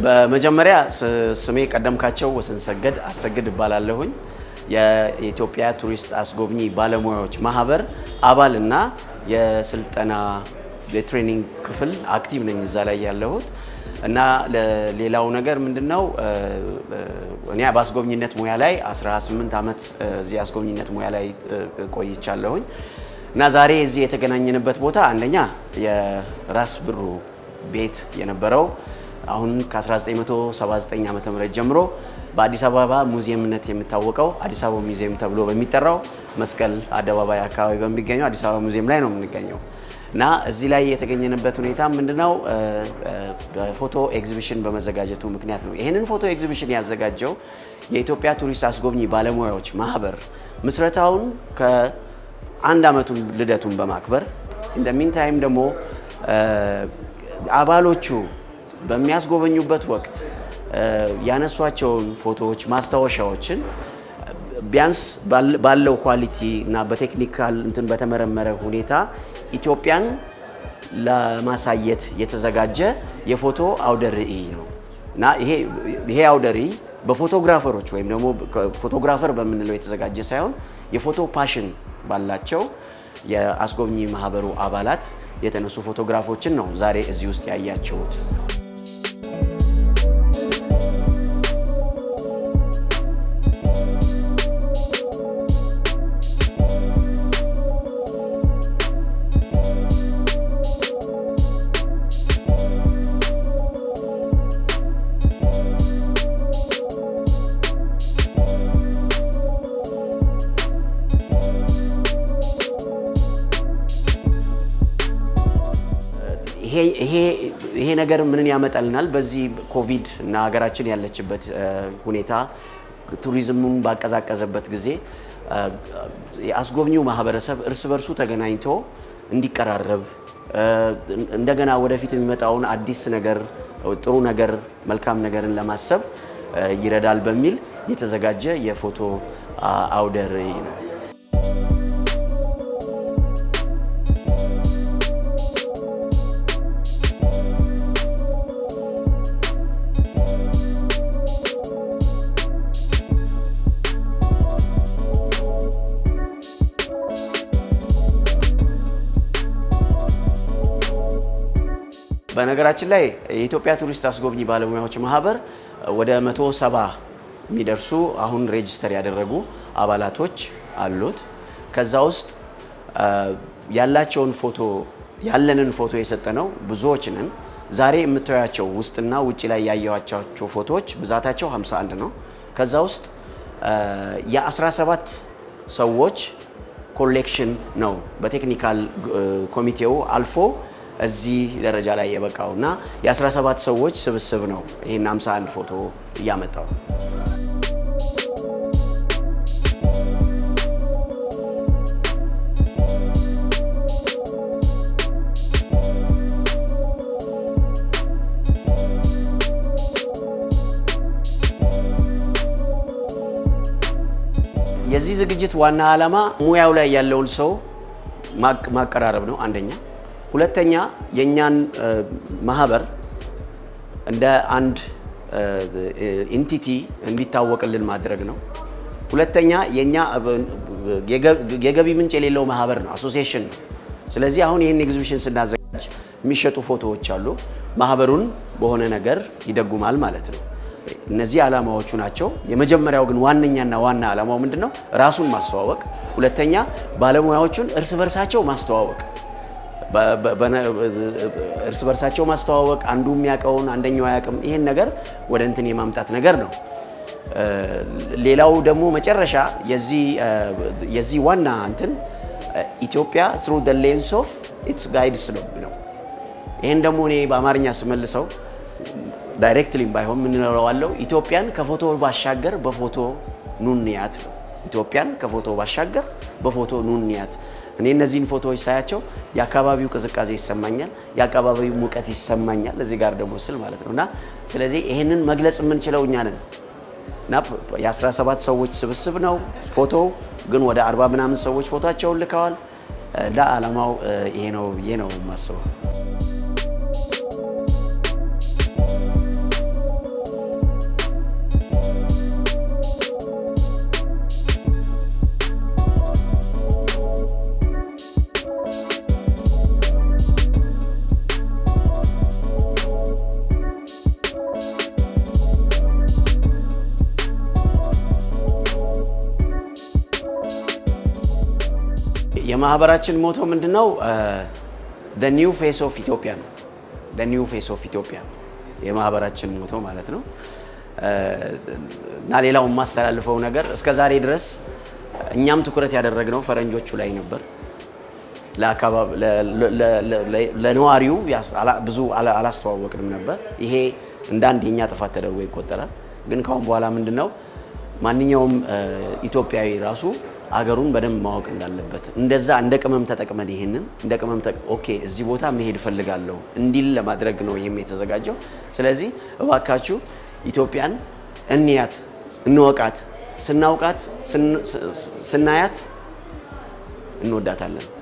በመጀመሪያ ስሜ ቀደምካቸው ወሰንሰገድ አሰግድ እባላለሁኝ። የኢትዮጵያ ቱሪስት አስጎብኚ ባለሙያዎች ማህበር አባል እና የስልጠና የትሬኒንግ ክፍል አክቲቭ ነኝ እዛ ላይ ያለሁት እና ሌላው ነገር ምንድነው እኔ በአስጎብኝነት ሙያ ላይ 18 ዓመት እዚህ አስጎብኝነት ሙያ ላይ ቆይቻለሁኝ እና ዛሬ እዚህ የተገናኘንበት ቦታ አንደኛ የራስ ብሩ ቤት የነበረው አሁን ከ1979 ዓ ም ጀምሮ በአዲስ አበባ ሙዚየምነት የሚታወቀው አዲስ አበባ ሙዚየም ተብሎ በሚጠራው መስቀል አደባባይ አካባቢ በሚገኘው አዲስ አበባ ሙዚየም ላይ ነው የምንገኘው እና እዚህ ላይ የተገኘንበት ሁኔታ ምንድነው በፎቶ ኤግዚቢሽን በመዘጋጀቱ ምክንያት ነው። ይህንን ፎቶ ኤግዚቢሽን ያዘጋጀው የኢትዮጵያ ቱሪስት አስጎብኚ ባለሙያዎች ማህበር ምስረታውን ከአንድ ዓመቱን ልደቱን በማክበር ኢን ሚን ታይም ደግሞ አባሎቹ በሚያስጎበኙበት ወቅት ያነሷቸውን ፎቶዎች፣ ማስታወሻዎችን ቢያንስ ባለው ኳሊቲ እና በቴክኒካል እንትን በተመረመረ ሁኔታ ኢትዮጵያን ለማሳየት የተዘጋጀ የፎቶ አውደ ርዕይ ነው እና ይሄ አውደ ርዕይ በፎቶግራፈሮች ወይም ደግሞ ፎቶግራፈር በምንለው የተዘጋጀ ሳይሆን የፎቶ ፓሽን ባላቸው የአስጎብኚ ማህበሩ አባላት የተነሱ ፎቶግራፎችን ነው ዛሬ እዚህ ውስጥ ያያችሁት። ይሄ ነገር ምንን ያመጣልናል? በዚህ ኮቪድ እና ሀገራችን ያለችበት ሁኔታ ቱሪዝሙን ባቀዛቀዘበት ጊዜ የአስጎብኚው ማህበረሰብ እርስ በርሱ ተገናኝቶ እንዲቀራረብ እንደገና ወደፊት የሚመጣውን አዲስ ነገር፣ ጥሩ ነገር፣ መልካም ነገርን ለማሰብ ይረዳል በሚል የተዘጋጀ የፎቶ አውደ ርዕይ ነው። በነገራችን ላይ የኢትዮጵያ ቱሪስት አስጎብኚ ባለሙያዎች ማህበር ወደ 170 የሚደርሱ አሁን ሬጅስተር ያደረጉ አባላቶች አሉት። ከዛ ውስጥ ያላቸውን ፎቶ ያለንን ፎቶ የሰጠነው ብዙዎች ነን። ዛሬ የምታዩቸው ውስጥና ውጭ ላይ ያየኋቸው ፎቶዎች ብዛታቸው 51 ነው። ከዛ ውስጥ የ17 ሰዎች ኮሌክሽን ነው በቴክኒካል ኮሚቴው አልፎ እዚህ ደረጃ ላይ የበቃው እና የ17 ሰዎች ስብስብ ነው ይህን 51 ፎቶ እያመጣው። የዚህ ዝግጅት ዋና ዓላማ ሙያው ላይ ያለውን ሰው ማቀራረብ ነው አንደኛ። ሁለተኛ የእኛን ማህበር እንደ አንድ ኢንቲቲ እንዲታወቅልን ማድረግ ነው። ሁለተኛ የእኛ የገቢ ምንጭ የሌለው ማህበር ነው፣ አሶሲዬሽን ነው። ስለዚህ አሁን ይህን ኤግዚቢሽን ስናዘጋጅ የሚሸጡ ፎቶዎች አሉ። ማህበሩን በሆነ ነገር ይደጉማል ማለት ነው። እነዚህ ዓላማዎቹ ናቸው። የመጀመሪያው ግን ዋነኛና ዋና ዓላማው ምንድን ነው? ራሱን ማስተዋወቅ። ሁለተኛ ባለሙያዎቹን እርስ በርሳቸው ማስተዋወቅ እርስ በርሳቸው ማስተዋወቅ፣ አንዱ የሚያውቀውን አንደኛው አያውቅም። ይሄን ነገር ወደ እንትን የማምጣት ነገር ነው። ሌላው ደግሞ መጨረሻ የዚህ ዋና እንትን ኢትዮጵያ ትሩ ደ ሌንስ ኦፍ ኢትስ ጋይድስ ነው። ይሄን ደግሞ እኔ በአማርኛ ስመልሰው ዳይሬክትሊም ባይሆን የምንለዋለው ኢትዮጵያን ከፎቶ ባሻገር በፎቶ ኑንያት ነው። ኢትዮጵያን ከፎቶ ባሻገር በፎቶ ኑንያት እኔ እነዚህን ፎቶዎች ሳያቸው የአካባቢው ቅዝቃዜ ይሰማኛል፣ የአካባቢው ሙቀት ይሰማኛል። እዚህ ጋር ደግሞ ስል ማለት ነው እና ስለዚህ ይህንን መግለጽ የምንችለው እኛ ነን እና የ17 ሰዎች ስብስብ ነው ፎቶው ግን ወደ አርባ ምናምን ሰዎች ፎቶቸውን ልከዋል። እና ዓላማው ይሄ ነው ብዬ ነው የማስበው። የማህበራችን ሞቶ ምንድን ነው? ኒው ፌስ ኦፍ ኢትዮጵያ ነው። ኒው ፌስ ኦፍ ኢትዮጵያ የማህበራችን ሞቶ ማለት ነው። እና ሌላው የማስተላልፈው ነገር እስከ ዛሬ ድረስ እኛም ትኩረት ያደረግነው ፈረንጆቹ ላይ ነበር። ለነዋሪው ብዙ አላስተዋወቅንም ነበር። ይሄ እንደ አንድ የኛ ጥፋት ተደርጎ ይቆጠራል። ግን ካሁን በኋላ ምንድን ነው ማንኛውም ኢትዮጵያዊ ራሱ አገሩን በደንብ ማወቅ እንዳለበት እንደዛ እንደ ቅመም ተጠቅመን ይሄንን እንደ ቅመም ኦኬ እዚህ ቦታ መሄድ እፈልጋለሁ እንዲል ለማድረግ ነው ይህም የተዘጋጀው። ስለዚህ እባካችሁ ኢትዮጵያን እንያት፣ እንወቃት። ስናውቃት፣ ስናያት እንወዳታለን።